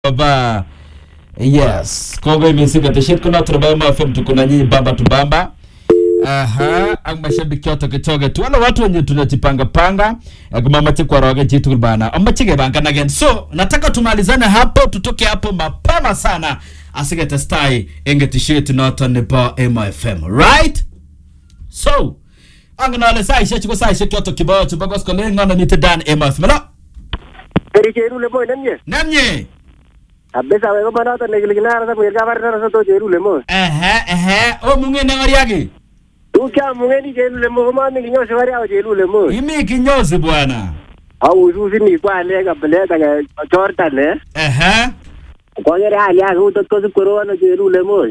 Baba. Yes. Kongoi mising kateshet kuna turabama FM tuko na nyinyi bamba tu bamba. Aha, ang mashabiki yote kichoge tu. Wale watu wenye tunajipanga panga, kumamache kwa roge jitu bana. Amache gebanga again. So, nataka tumalizane hapo, tutoke hapo mapema sana. Asige testai enge t-shirt noto ni ba MFM. Right? So, ang nale sai shechi ko sai shechi yote kibao chubagos ko lenga na nite dan MFM. No? Eri cherule mo nemye. Namnye. Abesa we ko manoto nekilikina sa kuyer kabarna sa to cherule mo. Ehe, ehe. O munge nangariagi. Ukia mungeni cherule mo ko mami kinyo se bari au cherule mo. Imi kinyozi bwana. Au ususi ni kwa le ka bele ka Jordan eh. Ehe. Ko yere hali ya ko to ko ko no cherule mo.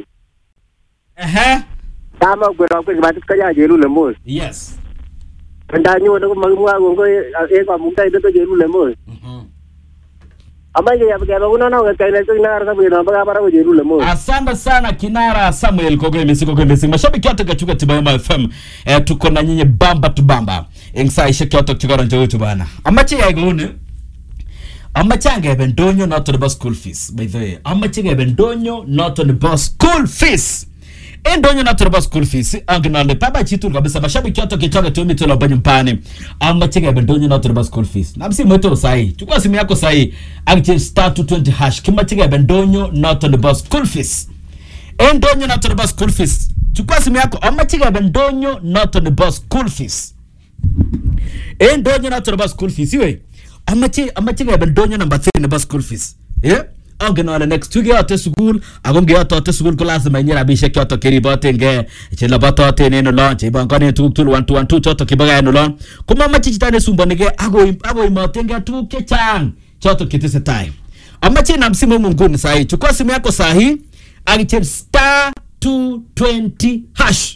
Ehe. Kama ko ro ko batit ka ya cherule mo. Yes. Nda nyo ko magmwa ko ko e ko mungta ito to cherule mo. Mhm. Ama ye yabe ba una no ka kaile to ina sa kuyer ba bara ko cherule mo. Asante sana Kinara Samuel Kogo Misi Kogo Misi. Mashabiki wote kachuka Tibayama FM. Eh, tuko na nyinyi bamba tu bamba. Ingsa ishe kyoto kigoro njo tu bana. Amache ya gone. Amache angebe ndonyo not on the bus school fees. By the way, amache ngebe ndonyo not on the bus school fees. Endonyo not on the bus school fees. Angnale baba chitu kabisa mashabiki wote kichoka tu mito lobanyo mpani. Amache ngebe ndonyo not on the bus school fees. Na msi mweto sahi. Chukua simu yako sahi. Akiche star 220 hash. Kimache ngebe ndonyo not on the bus school fees endonyo not on the bus school fees chukua simu yako amachigebe ndonyo not on the bus school fees endonyo not on the bus school fees iwe amachi amachigebe ndonyo number 3 in the bus school fees yeah angen ale next week yote sukul ako ngeyotote sukul ko lazima inye rabisiek choto keribotenge chelobototen en olon cheibongonen tuguk tugul one two one two choto kiboga en olon komamache chito nesumbonige akoimotenge tuguk chechang choto chetesetai amache nam simu nguni sahi chukua simu yako sahi akichel star 220 hash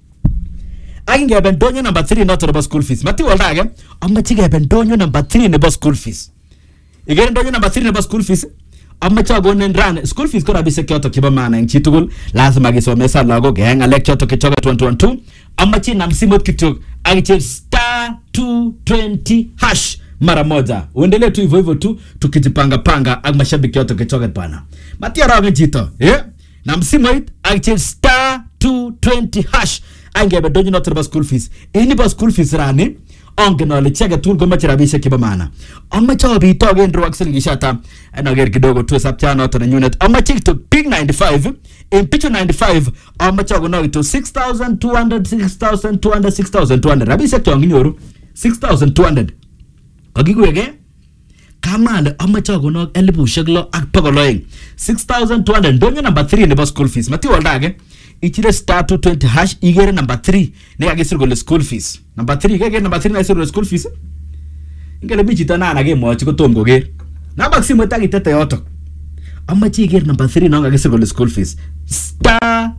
akingebe ndonyo number 3 noto nebo school fees mati walda age amache kebe ndonyo number 3 nebo school fees igere ndonyo number 3 nebo school fees amache akonen ran school fees ko rabisiek choto chebo maana eng chitugul lazima kisomesa lagok eng ngalek choto kichoket 112 amache nam simot kityo akichel star 220 hash mara moja uendelee tu hivyo hivyo tu tukijipanga panga ak mashabiki yote kichoket bana matia ragen chito eh na msimoit akichel star 220 hash angebe donyo noto nebo school fees ini bo school fees rani ongen ale chi agetugul komoche rabisiek chebo maana amache obitogen rwak silingishata anager kidogo tu sapcha noto nenyunet amache kityo big 95 en pichu 95 amache akono kityo 6200 6200 6200 rabisiek chon kinyoru 6200 kakikuweke kamale amache akonok elibushek lo ak bokol oeng 6200 ndonyo number 3 nebo school fees matiwolda age ichire star 220 hash igere number 3 nekakisir kole school fees number 3 kekere number 3 nekakisir kole school fees ingele mi chito nana kemwochi kotom koker nabak simoit ak itete yotok amache iker number 3 non kakisir kole school fees star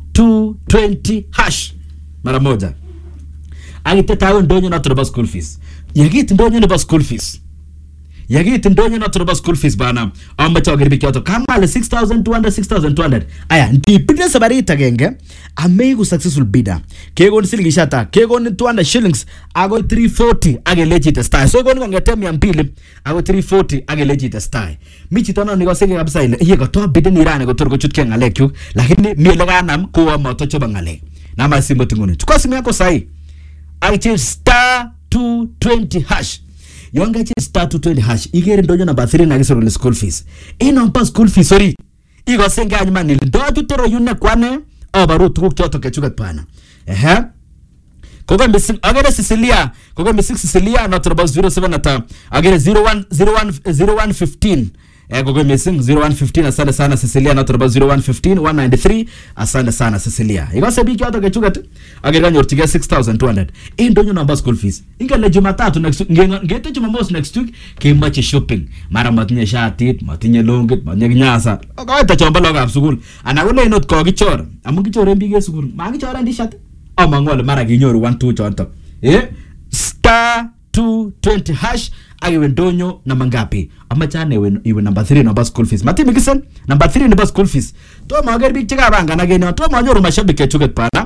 220 hash mara moja akitete awe ndonyo noto nebo school fees yakit ndonyo nebo school fees yakit ndonyo noto nebo school fees bana amache aker biik choto kamale 6200 6200 aya ndipinde sabarit agenge ameiku successful bidder kekon silingishata kekon 200 shillings akoi 340 akelechi itestai so ikoni kongete 200 akoi 340 akelechi itestai mi chito no nikosenge kabisa ile iye koto bidden irani kotor kochutkei ng'alekyuk lakini mi ele kanam kowo motochobo ng'alek nama simot nguni chukua simu yako sahi aichil star 220 hash yon kachil star 220 hash ikere ndonyo namba 3 nakisir kole school fees inompa school fees orit ikosenge anyuma nile ndochute royune kwane abaru tuguk choto kechuket bana ehe kogo missing agere Cecilia kogo missing Cecilia not about 07 ata agere 01 01 0115 eh kogo missing 0115 asante sana Cecilia not about 0115 193 asante sana Cecilia igose biki yoto kechuket agere kanyorchige 6200 indonyo number school fees ingele Jumatatu next week ngete Jumamos next week kemoche shopping mara matinye shatit matinye longit matinye kinyasa kawaita chombo logab sukul ana kole not kokichor amu kichoren biik en sukul makichoren t-shirt amangu ale mara kinyoru 1 2 chonto eh star 220 hash akiwe ndonyo namba ngapi amache ane iwe, iwe namba 3 nebo school fees matimikisen namba 3 nebo school fees tomo aker biik chekapangan ak en yon tomo anyoru mashabik kechuket bana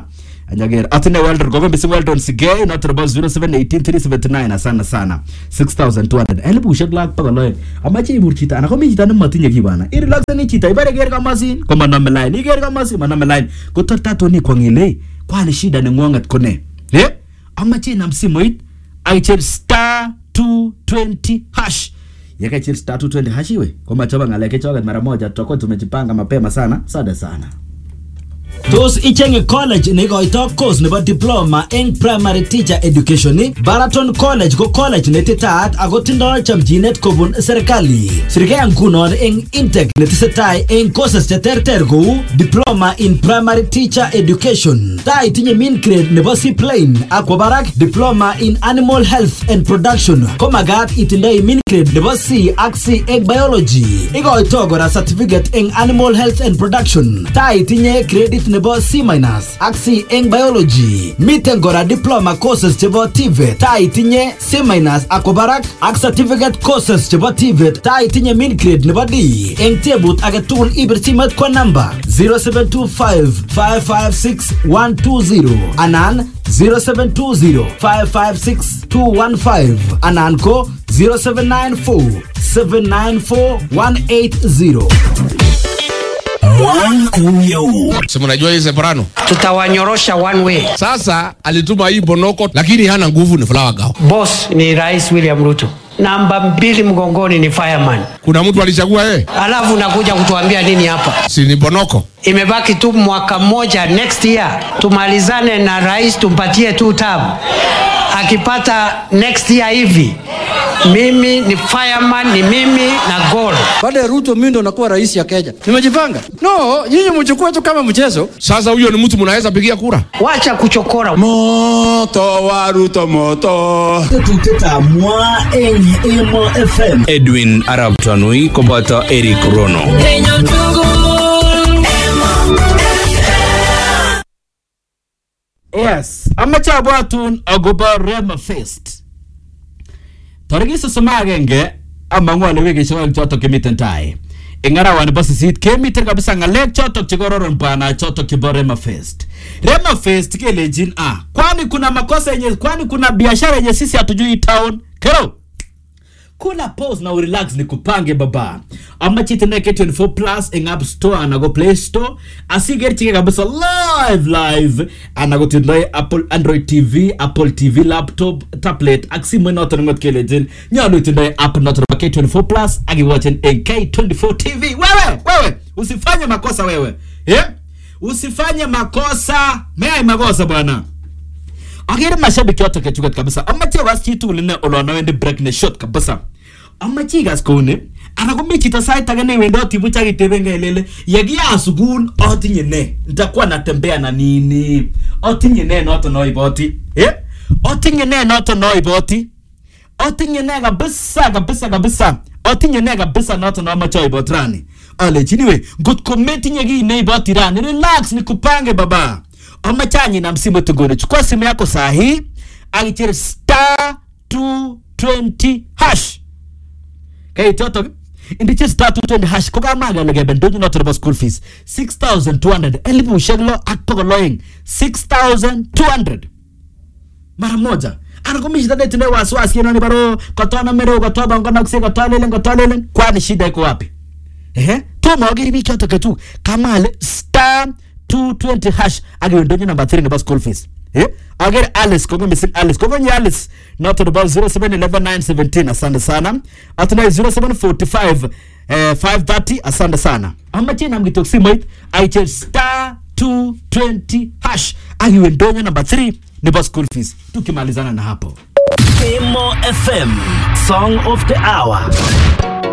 anyager atine weldon gogo mising weldon sigei noto nebo 0718379 asana sana 6200 elibushek lak bokol oeng amache ibur chito ana komi chito nematinye kiy bana irilakseni chito ibare ker kamasin komanome line iker kamasin manome line kotor tatoni kwangile kwani shida neng'wong'et ko ne eh amache inam simoit akicher star 220 hash yakaichir star 220 hash iwe komachoba ng'alek kechoket mara moja tutakuwa tumejipanga mapema sana sada sana Tos ichenge college neikoito course nebo diploma eng primary teacher education ni Baraton College ko college netitaat ako tindoi chamchinet kobun serikali. Sirkei ngunon eng intake netesetai eng courses cheterter kou diploma in primary teacher education. Tai itinye mean grade nebo C plain akwo barak diploma in animal health and production ko magat itindoi mean grade nebo C ak C eng biology. Ikoito kora certificate eng animal health and production. Tai itinye credit nebo C minus ak C eng biology. Miten kora diploma courses chebo TVET. Tai itinye C minus akwo barak ak certificate courses chebo TVET. Tai itinye mean grade nebo D. Eng tebut age tugul ibir simet kwa namba 0725 556 120 anan 0720 556 215 anan ko 0794 794 180. si mnajua hii Separano. tutawanyorosha one way. Sasa alituma hii Bonoko, lakini hana nguvu, ni Flower Girl. Boss ni Rais William Ruto, namba mbili mgongoni ni fireman, Kuna mtu alichagua yeye, alafu unakuja kutuambia nini hapa? si ni Bonoko? Imebaki tu mwaka mmoja, next year tumalizane na rais, tumpatie tu term. Akipata next year hivi, mimi ni fireman, ni mimi na goal. baada ya Ruto mimi ndo nakuwa rais ya Kenya. Nimejipanga. No, nyinyi mchukue tu kama mchezo. Sasa huyo ni mtu mnaweza pigia kura? Wacha kuchokora. moto wa Ruto moto Tetuteta mwa eng Emo FM. Edwin Arab Tanui koboto Eric Rono yes amache abwatun akobo rema fest tarikit sosom ak agenge amang'u ale wikishek oeng chotok chemiten tai eng arawani bo sisit kemiten kabisa ng'alek chotok chekororon bwana chotok chebo rema fest rema fest kelenjin ah kwani kuna makosa yenye kwani kuna biashara yenye sisi hatujui town kero kula pause na urelax nikupange baba amache itindoi k24 plus eng app store ana ko play store asikerchike kabisa live live ana ko tindoi apple android tv apple tv laptop tablet ak simoit noton ngot kelechin nyolu itindoi app noton nebo k24 plus ak iwachen eng k24 tv wewe wewe usifanye makosa wewe yeah? usifanye makosa meai makosa bwana akere mashabiki yote kechuket kabisa amache was chitugul ine olon awendi break ne short kabisa amache ikas kouni ana komi chito sait age newendoti buch akitebenge lele yekia sukul atinye ne nitakuwa natembea na nini atinye ne noto naiboti eh? atinye ne noto naiboti atinye ne kabisa kabisa kabisa atinye ne kabisa noto namache aibot rani alechini we ngot ko metinye kii neiboti rani relax nikupange baba amache anyinam simoit nguni chukua simu yako saa hii akicher star 220 hash kait yotok indiche star 220 hash ko kamage ale kebe ndonyo noto nebo school fees 6200 elibushek lo ak bokol oeng 6200 mara moja ana komi shida netindoi wasiwasi kenoni baro kotonamero kotobongonokse kotolelen kotolelen kwani shida iko wapi ehe tomo akere biik chotok ketu kama ale star 220 hash ak iwe ndonyo number 3 nebo school fees eh akere alice kongo missing alice kokonye alice noto nebo 0711917 asante sana atindoi 0745 eh, 530 asante sana amache nam kitok simoit aicher star 220 hash ak iwe ndonyo number 3 nebo school fees tukimalizana na hapo Emo FM, Song of the Hour.